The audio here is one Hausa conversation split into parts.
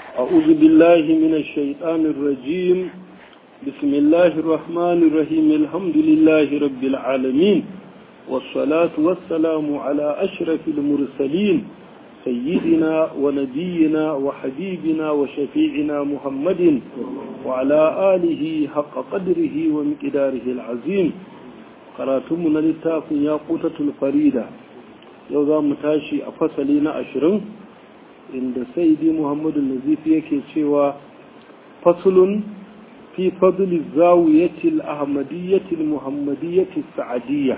أعوذ بالله من الشيطان الرجيم بسم الله الرحمن الرحيم الحمد لله رب العالمين والصلاة والسلام على أشرف المرسلين سيدنا ونبينا وحبيبنا وشفيعنا محمد وعلى آله حق قدره ومقداره العظيم قراتمنا للتاف ياقوتة الفريدة يوضا متاشي أفصلين أشرين عند سيدي محمد النزيف يكي شوى فصل في فضل الزاوية الأحمدية المحمدية السعدية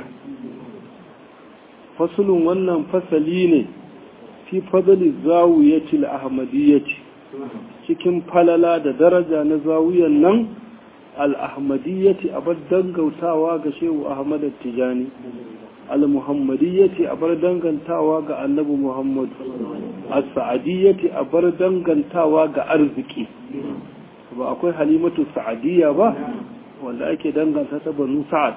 فصل ونن فصلين fi fadali zawiyatil ahmadiyyati cikin falala da daraja na zawiyan nan al-ahmadiyyati abar dangautawa ga shehu ahmad tijani al-muhammadiyyati abar dangantawa ga annabi muhammad as-sa'adiyyati abar dangantawa ga arziki ba akwai halimatu sa'adiyya ba wanda ake danganta ta banu sa'ad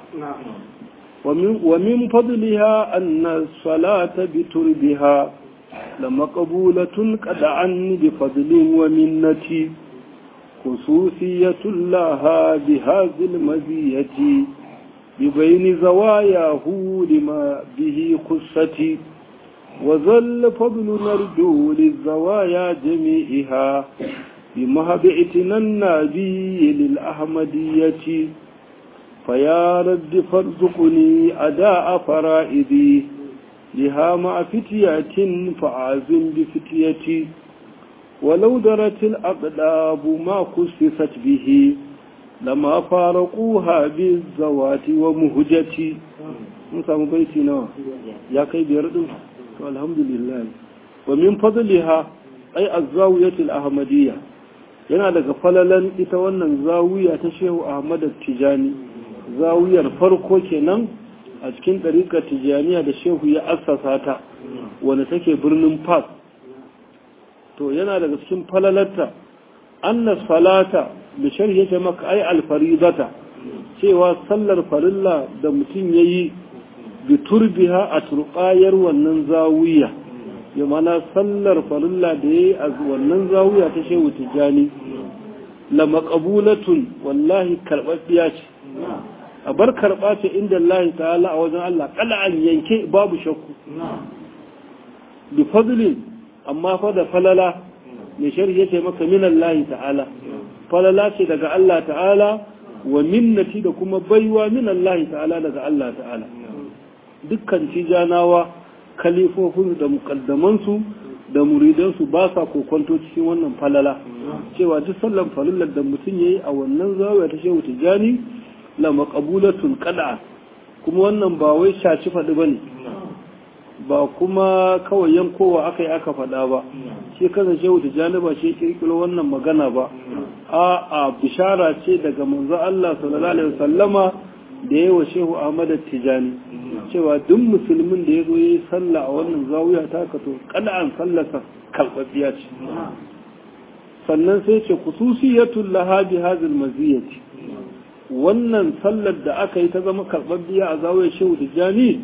wa min fadliha anna salata bi turbiha لمقبولة قد عني بفضل ومنة خصوصية لها بهذه المزية ببين زواياه لما به خصتي وظل فضل نرجو للزوايا جميعها بمهب اعتنا النبي للأحمدية فيا رب فارزقني أداء فرائدي لها مع فتية فعازم بفتيتي ولو درت الأقلاب ما خصصت به لما فارقوها بالزوات ومهجتي نسام بيتي نوع يا كي بيردو والحمد لله ومن فضلها أي الزاوية الأحمدية yana daga falalan ita wannan zawiya ta shehu ahmad tijani zawiyar farko kenan a cikin ɗarikar tijjaniya da shehu ya assasa ta wanda take birnin fas to yana daga cikin falalarta anna salata da sharhi yake maka ai alfaridata cewa sallar farilla da mutum ya yi bi turbiha a turbayar wannan zawiya ya mana sallar farilla da ya yi a wannan zawiya ta shehu tijjani la maqabulatun wallahi karɓaɓɓiya ce a bar karɓa ce inda Allah ta'ala a wajen Allah kala an yanke babu shakku bi fadlin amma fa da falala mai sharhi yace maka min Allah ta'ala falala ce daga Allah ta'ala wa minnati da kuma baiwa min Allah ta'ala daga Allah ta'ala dukkan tijanawa kalifofin da mukaddamansu da muridansu ba sa kokonto cikin wannan falala cewa duk sallan falillar da mutum yayi a wannan zawiya ta shehu tijani la maqabulatun qada kuma wannan ba wai shaci faɗi bane ba kuma kawai yankowa aka yi aka faɗa ba shi kansa shehu tijjani ba shi kirkiro wannan magana ba a a bishara ce daga manzo Allah sallallahu alaihi wasallama da yawa shehu Ahmad Tijani cewa duk musulmin da ya zo yayi sallah a wannan zawiya ta ka to kada an sallasa kalbabiya ce sannan sai ce khususiyatul laha bi hadhihi maziyati wannan sallar da aka yi ta zama karɓaɓɓiya a zawayar shehu tijjani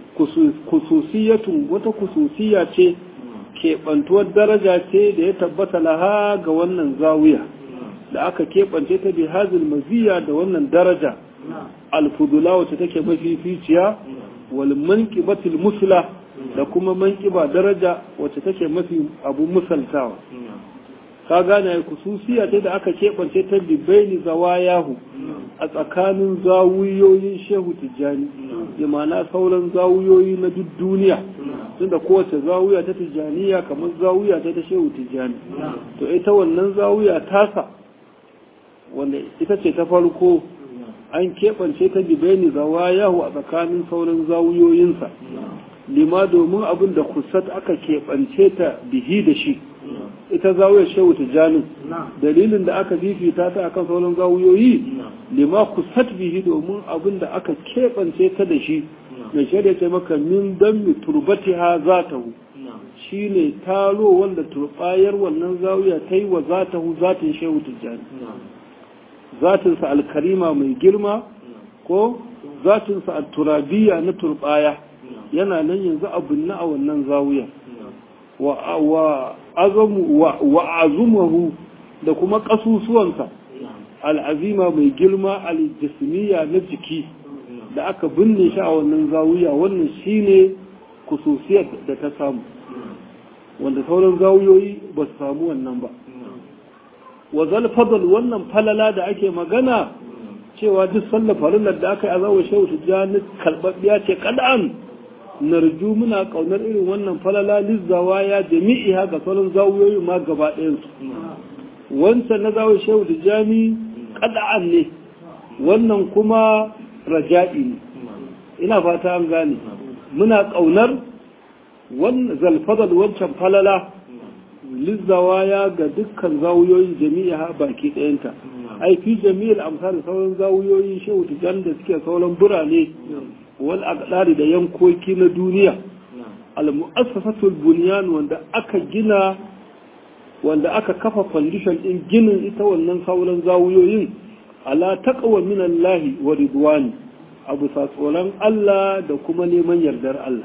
kususiyatun wata kususiya ce keɓantuwar daraja ce da ya tabbata laha ga wannan zawiya da aka keɓance ta bi hazil maziya da wannan daraja alfudula wacce take mafificiya wal manqibatil musla da kuma manqiba daraja wacce take mafi abu musaltawa ka gane kususiya ta da aka keɓance ta bibaini zawayahu a tsakanin zawuyoyin shehu tijjani da mana sauran zawuyoyi na duk duniya tunda kowace zawuya ta tijjaniya kamar zawuya ta ta shehu tijjani to ita wannan zawuya tasa wanda ita ce ta farko an keɓance ta bibaini zawayahu a tsakanin sauran zawuyoyinsa lima domin abin da kusat aka keɓance ta bihi da shi ita zawiyar shehu tijjani dalilin da aka fifita ta akan sauran zawuyoyi lima kusat bihi domin abin da aka keɓance ta da shi mai shaida ce maka min don mi turbati ha za ta hu shi ne taro wanda turbayar wannan zawiya ta yi wa za ta hu zatin shehu tijjani zatinsa alkarima mai girma ko zatinsa alturabiya na turbaya yana nan yanzu abin na a wannan zawiyar wa azamu wa azumahu da kuma ƙasusuwansa al'azima mai girma al-jismiya na jiki da aka binne shi a wannan zawiya wannan shine kususiyar da ta samu wanda sauran zawiyoyi ba su samu wannan ba wa fadl wannan falala da ake magana cewa duk sallar farillar da aka yi a zawar shehu tijjani karɓaɓɓiya ce kada'an narju muna ƙaunar irin wannan falala lizzawa ya jami'i haka sauran zawiyoyi ma gaba ɗayansu wancan na zawar shehu tijjani kada'an ne wannan kuma raja'i ne ina fata an gane muna ƙaunar zalfadal wancan falala lizzawaya ga dukkan zawuyoyin jami'a baki ɗayanta ai fi jami'ar amsar sauran zawuyoyin shehu tijan da suke sauran birane wal aqdari da yankoki na duniya al mu'assasatul bunyan wanda aka gina wanda aka kafa foundation din ginin ita wannan sauran zawuyoyin ala taqwa min Allah wa ridwani abu sa tsoron Allah da kuma neman yardar Allah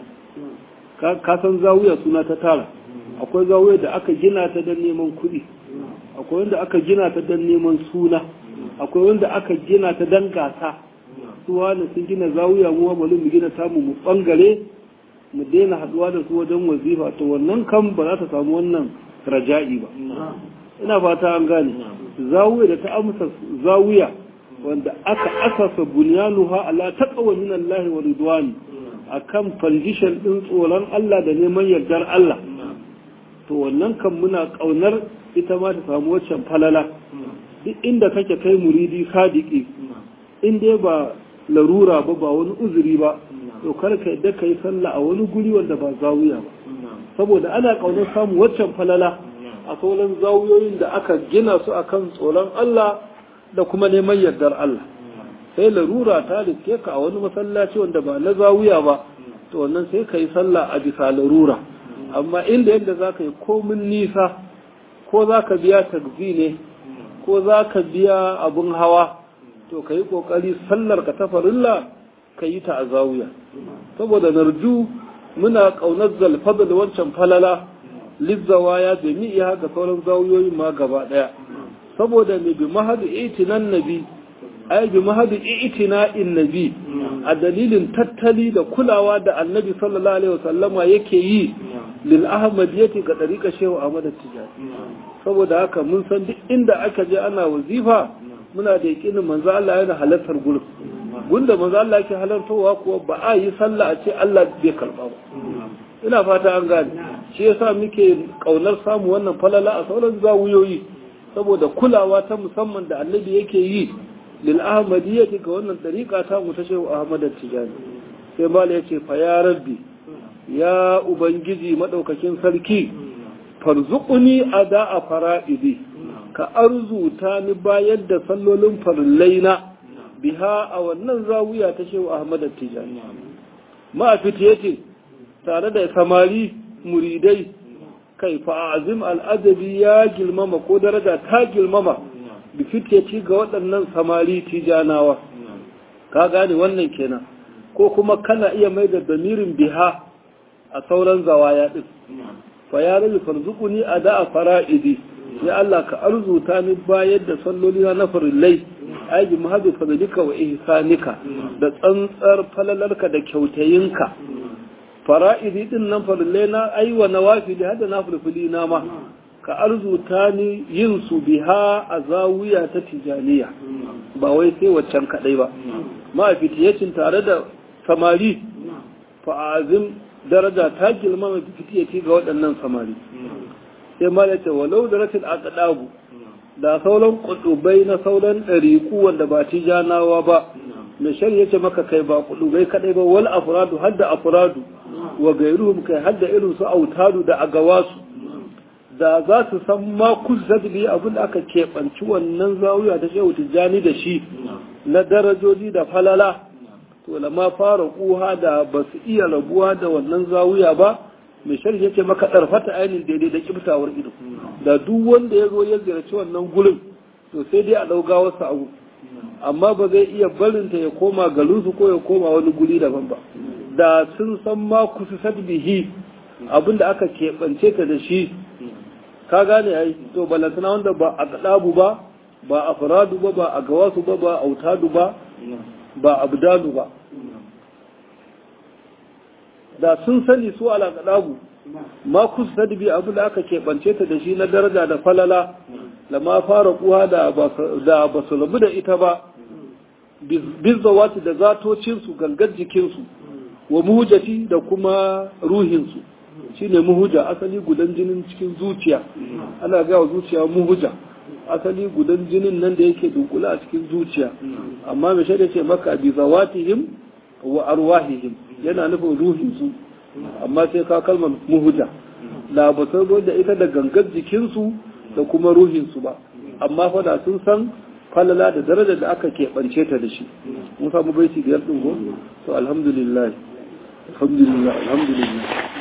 ka san zawuya suna ta tara akwai zawuya da aka gina ta don neman kuɗi akwai wanda aka gina ta don neman suna akwai wanda aka gina ta don gasa su wani sun gina zawuya mu bari mu gina tamu mu bangare mu daina haduwa da su wajen wazifa to wannan kan ba za ta samu wannan raja'i ba ina fata an gane zawuya da ta amsa zawuya wanda aka asasa bunyanuha ala taqwa min Allah wa ridwani akan foundation din tsoron Allah da neman yardar Allah to wannan kan muna kaunar ita ma ta samu waccan falala duk inda kake kai muridi sadiki in dai ba larura ba ba wani uzuri ba to kar ka yadda kai sallah a wani guri wanda ba zawiya ba saboda ana kaunar samu waccan falala a sauran zawiyoyin da aka gina su akan tsoron Allah da kuma neman yardar Allah sai larura ta riske ka a wani masallaci wanda ba na zawiya ba to wannan sai ka yi sallah a bisa larura amma inda yadda za ka yi komin nisa ko za ka biya tagzi ne ko za ka biya abin hawa to ka yi ƙoƙari sallar ka ta farilla ka yi ta a zawiya saboda narju muna ƙaunar zalfada da wancan falala lizzawa ya jami'i haka sauran zawiyoyin ma gaba ɗaya saboda mai bi mahadu itinan nabi ai bi mahadu itina'in nabi a dalilin tattali da kulawa da annabi sallallahu alaihi wasallama yake yi lil ahmadiyyati ga dariƙa shehu ahmad tijani saboda haka mun san duk inda aka je ana wazifa muna da yakinin manzo Allah yana halartar gurin gunda manzo Allah yake halartowa kuwa ba a yi sallah a ce Allah bai karba ba ina fata an gane shi yasa muke kaunar samu wannan falala a sauran zawuyoyi saboda kulawa ta musamman da annabi yake yi lil ahmadiyyati ga wannan dariƙa ta mu ta shehu ahmad tijani sai mala yace fa ya rabbi ya ubangiji madaukakin sarki farzuquni ada fara'idi ka arzuta ni bayar da sallolin farillaina biha a wannan zawiya ta shehu ahmad tijani ma fitiyati tare da samari muridai kai fa'azim al'adabi ya girmama ko daraja ta girmama bi fitiyati ga waɗannan samari tijanawa ka gane wannan kenan ko kuma kana iya mai da damirin biha a sauran zawaya ɗin fa ya rabi farzuquni ada fara'idi ya Allah ka arzuta ni bayar da salloli na farillai ai bi mahadu fadlika wa ihsanika da tsantsar falalarka da kyautayinka fara'idi din nan farillai na ai wa nawafili hada na fulfuli na ma ka arzuta ni yin su biha a zawiya ta tijaniya ba wai sai waccan kadai ba ma fitiyacin tare da samari fa'azim daraja ta girma mai fitiyati ga waɗannan samari sai ma da ce walau da rashin aqdabu da sauran kudubai na sauran ɗariku wanda ba tijanawa ba mai shari'a ce maka kai ba kudubai kadai ba wal afradu hadda afradu wa gairuhum kai hadda irin su autadu da agawasu da za su san ma kusa da abin da aka keɓanci wannan zawiya ta shehu tijjani da shi na darajoji da falala to lama fara kuha da ba su iya rabuwa da wannan zawiya ba mai sharhi yake maka ɗarfata ainihin daidai da kiftawar ido da duk wanda ya zo ya ziyarci wannan gurin to sai dai a ɗauga wasu abu amma ba zai iya barinta ya koma garinsu ko ya koma wani guri daban ba da sun san ma kusa bihi abin da aka keɓance ta da shi ka gane ai to balantana wanda ba a kadabu ba ba a faradu ba ba a gawasu ba ba a autadu ba ba abdalu ba da sun sani su ala kadabu ma kusa bi abu da aka keɓance ta da shi na daraja da falala da ma fara kuwa da ba su rabu da ita ba bizzawati da zatocinsu gangar jikinsu wa muhujati da kuma ruhinsu shine muhuja asali gudan jinin cikin zuciya ana gawa zuciya muhuja asali gudan jinin nan da yake dunkula a cikin zuciya amma mai shaida ce maka bi zawatihim wa arwahihim yana nufin ruhinsu amma sai ka kalmar muhuja la ba da ita da gangar jikinsu da kuma ruhinsu ba amma fa da sun san falala da daraja da aka keɓance ta da shi mun samu baiti biyar ɗin ko to alhamdulillah alhamdulillah alhamdulillah